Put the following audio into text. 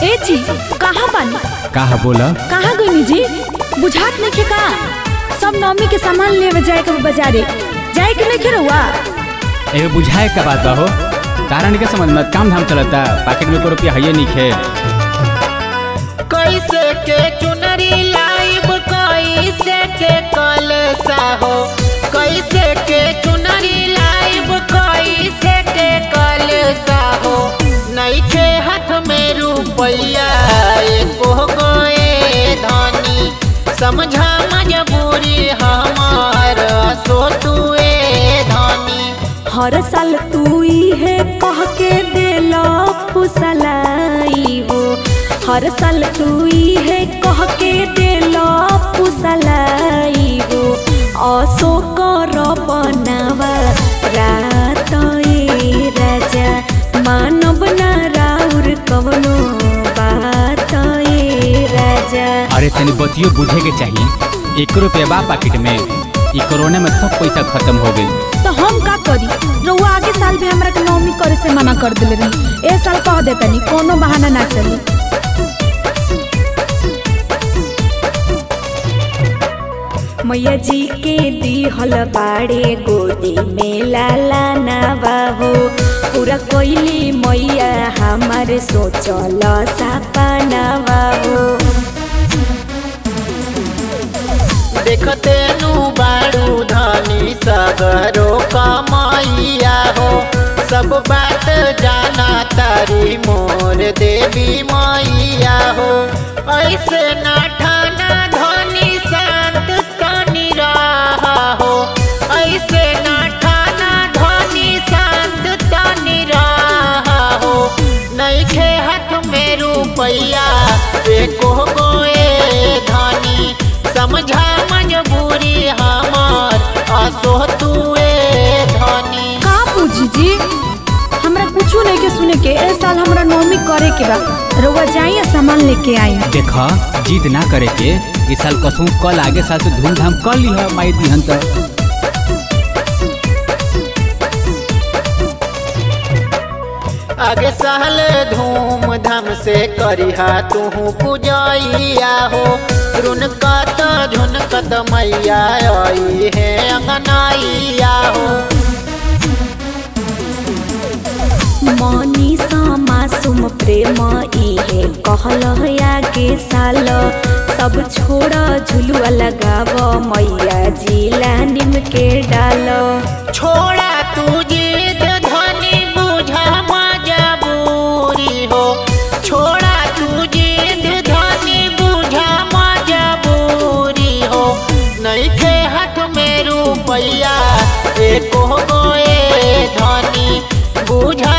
ए जी कहाँ बानी का है बोला कहाँ गई जी बुझात नहीं के का सब नवमी के सामान लेवे जाए के बाजारे जाए के नहीं के रहुआ एगो बुझाए का बात बा हो कारण के समझ में काम धाम चलता पैकेट में को रुपया है नहीं खे कैसे के चुनरी लाइब कैसे के कलसा हो कैसे के चुनरी लाइब कैसे के कलसा हो नइखे हाथ में रुपया एको गए धनी समझा मजबूरी हमार सो तुए धनी हर साल तू है कह के देला पुसलाई हो हर साल तू है कह के देला पुसलाई हो असो कर बनावा रात ए राजा मानव ना राउर कवनो बात ए राजा अरे तनी बतियो बुझे के चाहिए एक रुपया बा पैकेट में ई कोरोना में सब पैसा खत्म हो गई तो हम का करी रउआ आगे साल भी हमरा के नौमी करे से मना कर दिले रही ए साल कह देतनी कोनो बहाना ना चली मैया जी के दिहल बाड़े गोदी में लाला नावा हो पूरा कोइली मैया हमारे सोचल सपनावा हो देखते नु बारू धनी सगरो कमाइया हो सब बात जाना तारी मोर देवी मैया हो ऐसे ना ठाना धनी शांत तनी रहा हो ऐसे ना ठाना धनी शांत तनी रहा हो नइखे हाथ में रुपया एको गोए धनी समझा मजबूरी हमार आसो तुए धनी का पूजी जी हमरा कुछो नहीं के सुने के ए साल हमरा नौमी करे के बा रउआ जाइए सामान लेके आई देखा जिद ना करे के इस साल कसू कल आगे साल से धूमधाम कर ली है माई दिहन तो आगे साल धूमधाम से करिहा तू पूजैया हो रुनकत झुनकत मैया आई है अंगनाइया हो मनी मासूम प्रेम इहे कहल आगे साल सब छोड़ झुलुआ लगाव मैया जिला निम के डाल छोड़ा तू जिद धनी बुझा मजबूरी हो छोड़ा तू जिद धनी बुझा मजबूरी हो नइखे हाथ में रुपया एको गोए धनी बुझा